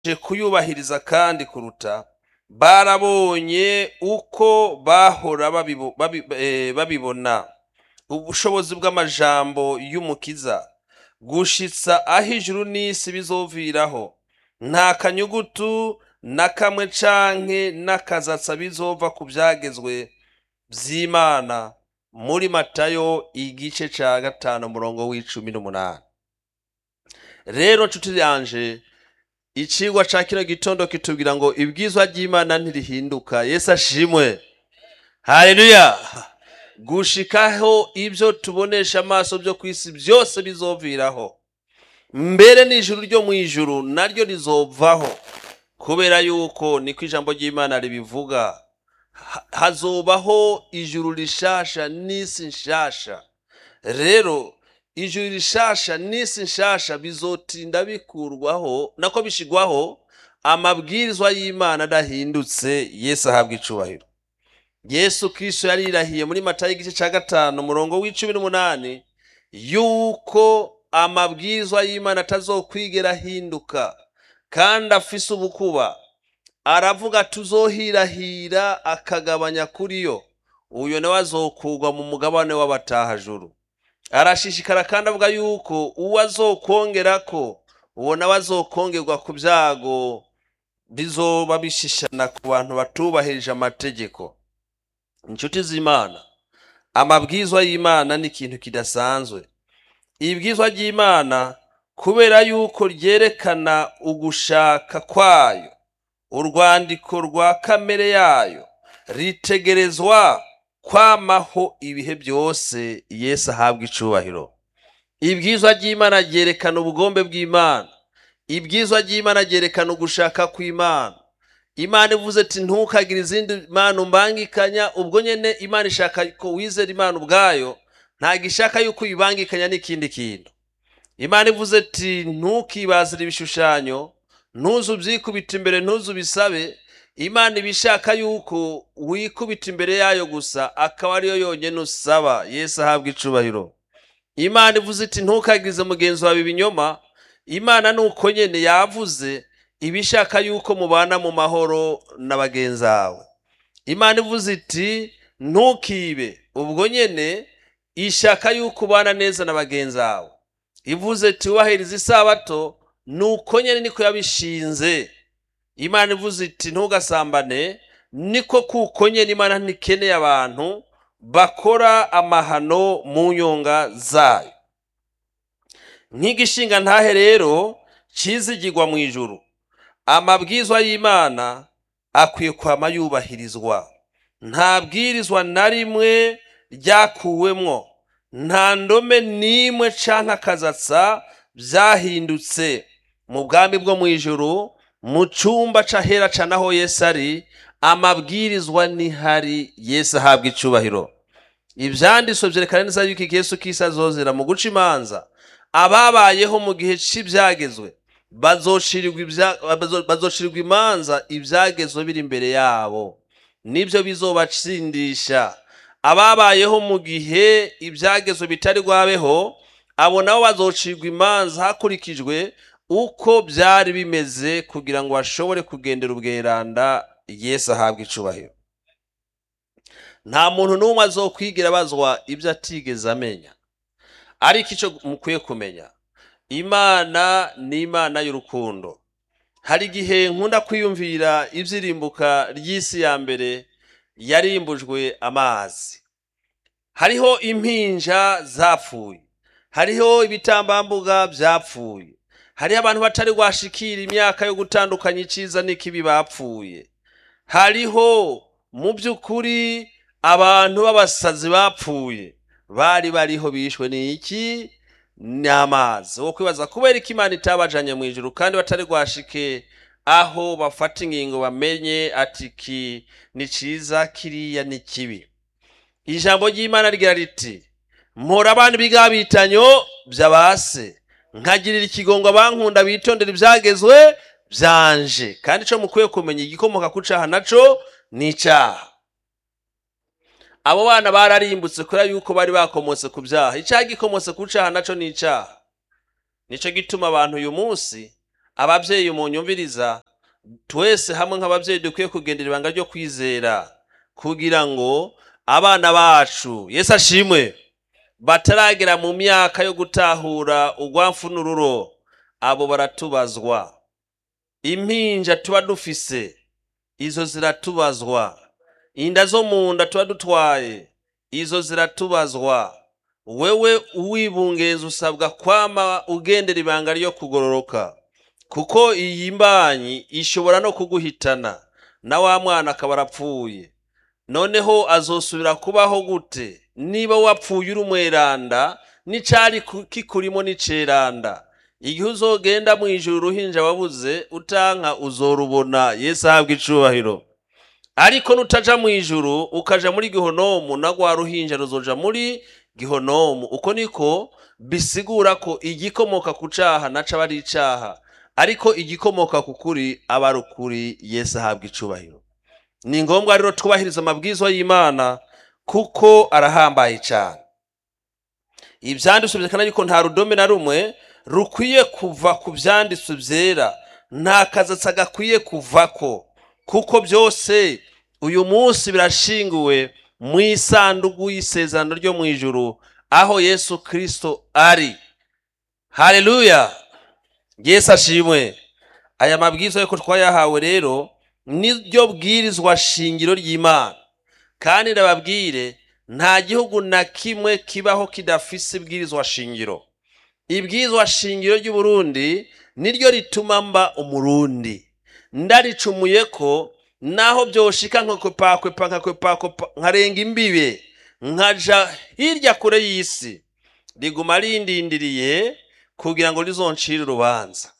kuyubahiriza kandi kuruta barabonye uko bahora babibo- babi- eh, babibona ubushobozi bw'amajambo y'umukiza gushitsa aho ijuru n'isi bizoviraho nta kanyugutu na kamwe canke n'akazatsa bizova ku vyagezwe vy'imana muri matayo igice ca gatanu umurongo w'icumi n'umunani rero nshuti yanje icigwa ca kino gitondo kitubwira ngo ibwizwa ry'imana ntirihinduka yesu ashimwe haleluya gushikaho ibyo tubonesha amaso byo ku isi byose bizoviraho mbere n'ijuru ryo mu ijuru naryo rizovaho kubera yuko niko ijambo ry'imana ribivuga Ha- hazobaho ijuru rishasha n'isi nshasha rero ijuru rishasha n'isi nshasha bizotinda bikurwaho nako bishigwaho amabwirizwa y'imana adahindutse yesu ahabwa icubahiro yesu kristo yarirahiye muri matayo igice cya gatanu umurongo w'icumi n'umunani yuko amabwirizwa y'imana atazokwigera ahinduka kandi afise ubukuba aravuga tuzohirahira akagabanya kuri yo uyo nawe azokugwa mu mugabane w'abatahajuru arashishikara kandi avuga yuko uwo azokongerako uwo nawe azokongerwa ku byago bizoba bishishana ku bantu batubahirije amategeko inshuti z'imana amabwizwa y'imana ni ikintu kidasanzwe ibwizwa ry'imana kubera yuko ryerekana ugushaka kwayo urwandiko rwa kamere yayo ritegerezwa kwamaho ibihe byose yesu ahabwa icubahiro ibwizwa ry'imana ryerekana ubugombe bw'imana ibwizwa ry'imana ryerekana ugushaka kw'imana imana ivuze ati ntukagire izindi mana umbangikanya ubwo nyene imana ishaka ko wizera imana ubwayo ntabwo ishaka yuko uyibangikanya n'ikindi kintu imana ivuze ati ntukibazire ibishushanyo ntuzu ubyikubita imbere ntuzu ubisabe imana iba ishaka yuko wikubita imbere yayo gusa akaba ariyo yonyine usaba yesu ahabwa icubahiro imana ivuze iti ntukagirize mugenzi wawe ibinyoma imana ni uko nyene yavuze iba ishaka yuko mubana mu mahoro na bagenzi bawe imana ivuze iti ntukibe ubwo nyene ishaka yuko ubana neza na bagenzi bawe ivuze iti wubahiriza isabato ni uko nyene niko yabishinze imana ivuze iti ntugasambane niko kuko nyene imana ntikeneye abantu bakora amahano mu nyonga zayo nk'igishinga ntahe rero cizigirwa mu ijuru amabwizwa y'imana akwiye kwama yubahirizwa nta bwirizwa na rimwe ryakuwemwo nta ndome n'imwe canke akazatsa vyahindutse mu bwami bwo mu ijuru mu cumba c'ahera cane aho yesu ari amabwirizwa nihari yesu ahabwa icubahiro ivyanditswe vyerekana neza yuko iki yesu kisi azozera mu guca imanza ababayeho mu gihe c'ivyagezwe bazocirirwa ibya- bazo- bazocirirwa imanza ivyagezwe biri imbere yabo nibyo bizobatsindisha ababayeho mu gihe ibyagezwe bitari rwabeho abo nabo bazocirwa imanza hakurikijwe uko byari bimeze kugira ngo bashobore kugendera ubweranda yesu ahabwa icubahiro nta muntu n'umwe azokwigira abazwa ibyo atigeze amenya ariko icyo mukwiye kumenya imana ni imana y'urukundo hari igihe nkunda kwiyumvira ibyirimbuka ry'isi ya mbere yarimbujwe amazi hariho impinja zapfuye hariho ibitambambuga byapfuye hariho abantu batari rwashikira imyaka yo gutandukanya icyiza n'ikibi bapfuye hariho mu by'ukuri abantu b'abasazi bapfuye bari bariho bishwe n'iki ni amazi wo kwibaza kubera ko imana itabajanye mu ijuru kandi batari rwashike aho bafata ingingo bamenye ati ki ni ciza kiriya ni kibi ijambo ry'imana rigira riti mpora abana ibigabitanyo by'abase nkagirira ikigongo abankunda bitondera ibyagezwe byanje kandi ico mukwiye kumenya igikomoka ku caha naco ni icaha abo bana bararimbutse kubera yuko bari bakomotse ku byaha icyaha gikomotse ku cyaha naco ni icyaha nico gituma abantu uyu munsi ababyeyi munyumviriza twese hamwe nk'ababyeyi dukwiye kugendera ibanga ryo kwizera kugira ngo abana bacu yesu ashimwe bataragera mu myaka yo gutahura urwamfu n'ururo abo baratubazwa impinja tuba dufise izo ziratubazwa inda zo mu nda tuba dutwaye izo ziratubazwa wewe uwibungenza usabwa kwama ugendera ibanga ryo kugororoka kuko iyi mbanyi ishobora no kuguhitana na wa mwana akaba arapfuye noneho azosubira kubaho gute niba wapfuye uri umweranda n'icari ku- kikurimo n'iceranda igihe uzogenda mu ijuru uruhinja wabuze utanka uzorubona yesu ahabwa icubahiro ariko nutaja mu ijuru ukaja muri gihonomu na rwa ruhinja ruzoja muri gihonomu uko niko bisigura ko igikomoka ku caha naco aba ari icaha ariko igikomoka ku kuri aba ari ukuri yesu ahabwa icubahiro ni ngombwa rero twubahiriza amabwizwa y'imana kuko arahambaye cyane ibyanditswe byerekana yuko nta rudome na rumwe rukwiye kuva ku byanditswe byera nta kazatsi gakwiye kuvako kuko byose uyu munsi birashinguwe mu isanduku y'isezerano ryo mu ijuru aho yesu kirisito ari haleluya yesu ashimwe aya mabwiriza yuko twayahawe rero niryo bwirizwa shingiro ry'imana kandi ndababwire nta gihugu na kimwe kibaho kidafise ibwirizwa shingiro ibwirizwa shingiro ry'uburundi niryo rituma mba umurundi ndaricumuye ko naho byoshika nkakwepakwepa nkakwepakwepa nkarenga imbibe nkaja hirya kure y'isi riguma rindindiriye kugira ngo rizoncire urubanza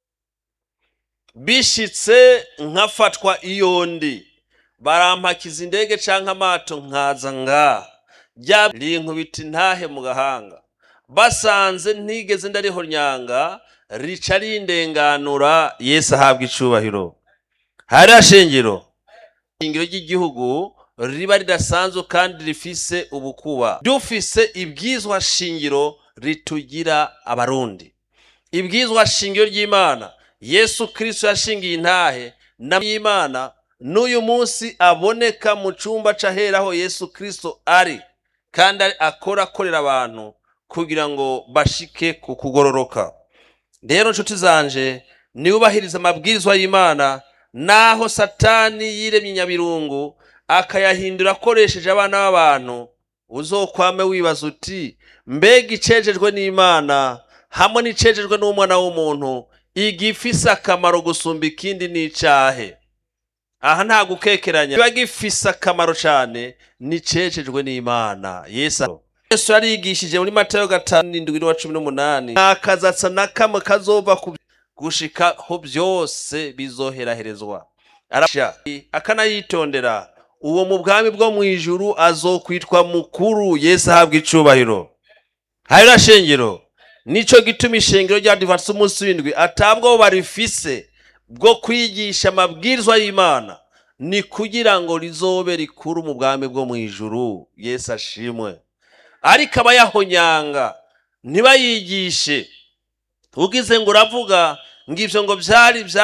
bishitse nkafatwa iyo ndi barampakiza indege canke amato nkaza nga rya rinkubita intahe mu gahanga basanze ntigeze ndariho nyanga rica rindenganura yesu ahabwa icubahiro hariya shingiro shingiro ry'igihugu riba ridasanzwe kandi rifise ubukuba dufise ibwizwa shingiro ritugira abarundi ibwizwa shingiro ry'imana yesu kirisito yashingiye intahe n'imana n'uyu munsi aboneka mu cyumba c'aheraho yesu kirisito ari kandi ari- akora akorera abantu kugira ngo bashike ku kugororoka rero nshuti zanje niwubahiriza amabwirizwa y'imana naho satani yiremye inyabirungu akayahindura akoresheje abana b'abantu uzokwame wibaza uti mbega icejejwe n'imana hamwe n'icejejwe n'umwana w'umuntu igifise akamaro gusumba ikindi n'icahe aha nta gukekeranya kiba gifise akamaro cane nicejejwe n'imana yesu yesu yarigishije muri matayo gatanu n'indwi n'uwa cumi n'umunani nta kazatsa na kamwe kazova ku gushikaho byose bizoheraherezwa arasha akanayitondera uwo mu bwami bwo mu ijuru azokwitwa mukuru yesu ahabwa icubahiro harira shengero nico gituma ishengero rya divansi umunsi w'indwi atabwo barifise bwo kwigisha amabwirizwa y'imana ni kugira ngo rizobe rikuru mu bwami bwo mu ijuru yesu ashimwe ariko abayahonyanga ntibayigishe ugize ngo uravuga ngo ibyo ngo byari bya